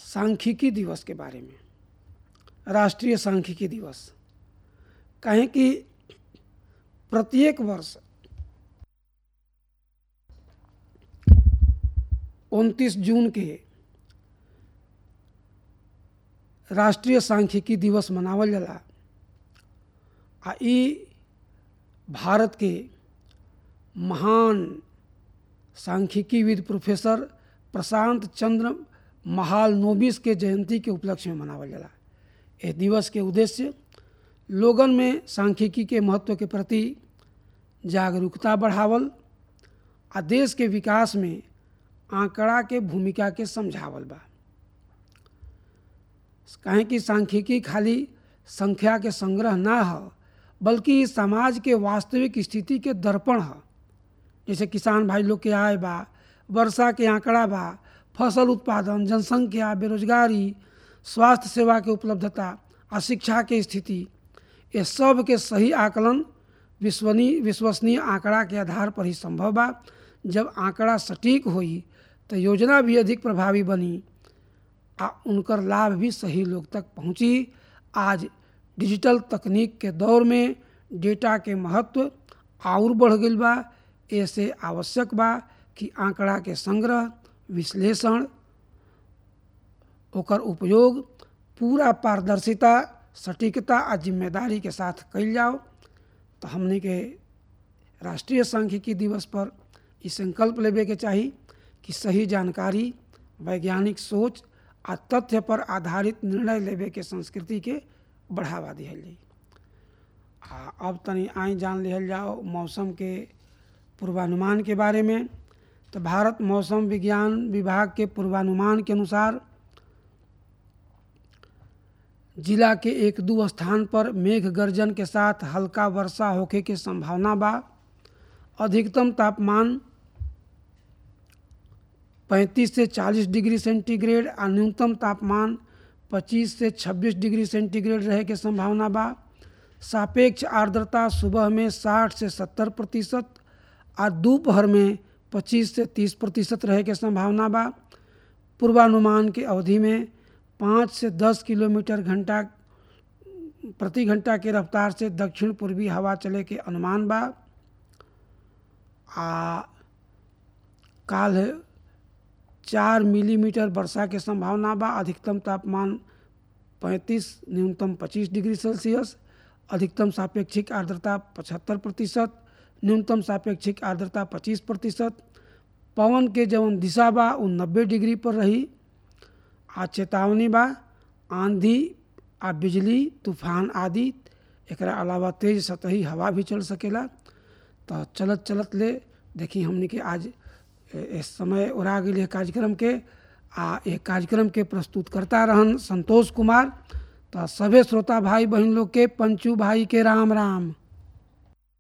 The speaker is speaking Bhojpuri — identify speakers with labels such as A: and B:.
A: सांख्यिकी दिवस के बारे में राष्ट्रीय सांख्यिकी दिवस कहें कि प्रत्येक वर्ष उनतीस जून के राष्ट्रीय सांख्यिकी दिवस मनावल जाला आ ई भारत के महान सांख्यिकीविद प्रोफेसर प्रशांत चंद्र महाल नोबिस के जयंती के उपलक्ष्य में मनावल जाला एह दिवस के उद्देश्य लोगन में सांख्यिकी के महत्व के प्रति जागरूकता बढ़ावल आ देश के विकास में आंकड़ा के भूमिका के समझावल बा काहे कि सांख्यिकी खाली संख्या के संग्रह ना ह बल्कि समाज के वास्तविक स्थिति के दर्पण ह जैसे किसान भाई लोग के आय बा वर्षा के आंकड़ा बा फसल उत्पादन जनसंख्या बेरोजगारी स्वास्थ्य सेवा के उपलब्धता आ शिक्षा के स्थिति ये सब के सही आकलन विश्वनीय विश्वसनीय आंकड़ा के आधार पर ही संभव बा जब आंकड़ा सटीक होई तो योजना भी अधिक प्रभावी बनी आ उनकर लाभ भी सही लोग तक पहुंची आज डिजिटल तकनीक के दौर में डेटा के महत्व और बढ़ गई बा ऐसे आवश्यक बा कि आंकड़ा के संग्रह विश्लेषण ओकर उपयोग पूरा पारदर्शिता सटीकता आ जिम्मेदारी के साथ कल जाओ तो हमने के राष्ट्रीय सांख्यिकी दिवस पर ई संकल्प लेवे के चाही कि सही जानकारी वैज्ञानिक सोच आ तथ्य पर आधारित निर्णय लेवे के संस्कृति के बढ़ावा दिहल जाई आ अब तनी आई जान लिहल जाओ मौसम के पूर्वानुमान के बारे में तो भारत मौसम विज्ञान विभाग के पूर्वानुमान के अनुसार जिला के एक दो स्थान पर मेघ गर्जन के साथ हल्का वर्षा होखे के संभावना बा अधिकतम तापमान 35 से 40 डिग्री सेंटीग्रेड और न्यूनतम तापमान 25 से 26 डिग्री सेंटीग्रेड रहे के संभावना बा सापेक्ष आर्द्रता सुबह में 60 से 70 प्रतिशत और दोपहर में 25 से 30 प्रतिशत रहे के संभावना बा पूर्वानुमान के अवधि में पाँच से दस किलोमीटर घंटा प्रति घंटा के रफ्तार से दक्षिण पूर्वी हवा चले के अनुमान बा आ काल चार मिलीमीटर वर्षा के संभावना बा अधिकतम तापमान 35 न्यूनतम 25 डिग्री सेल्सियस अधिकतम सापेक्षिक आर्द्रता 75 प्रतिशत न्यूनतम सापेक्षिक आर्द्रता 25 प्रतिशत पवन के जवन दिशा बा वो नब्बे डिग्री पर रही आ चेतावनी बा आंधी आ बिजली तूफान आदि एकरा अलावा तेज सतही हवा भी चल सकेला तो चलत चलत ले देखी हमने के आज इस समय उड़ा गई कार्यक्रम के आ एक कार्यक्रम के प्रस्तुत करता रहन संतोष कुमार तो सभे श्रोता भाई बहन लोग के पंचू भाई के राम राम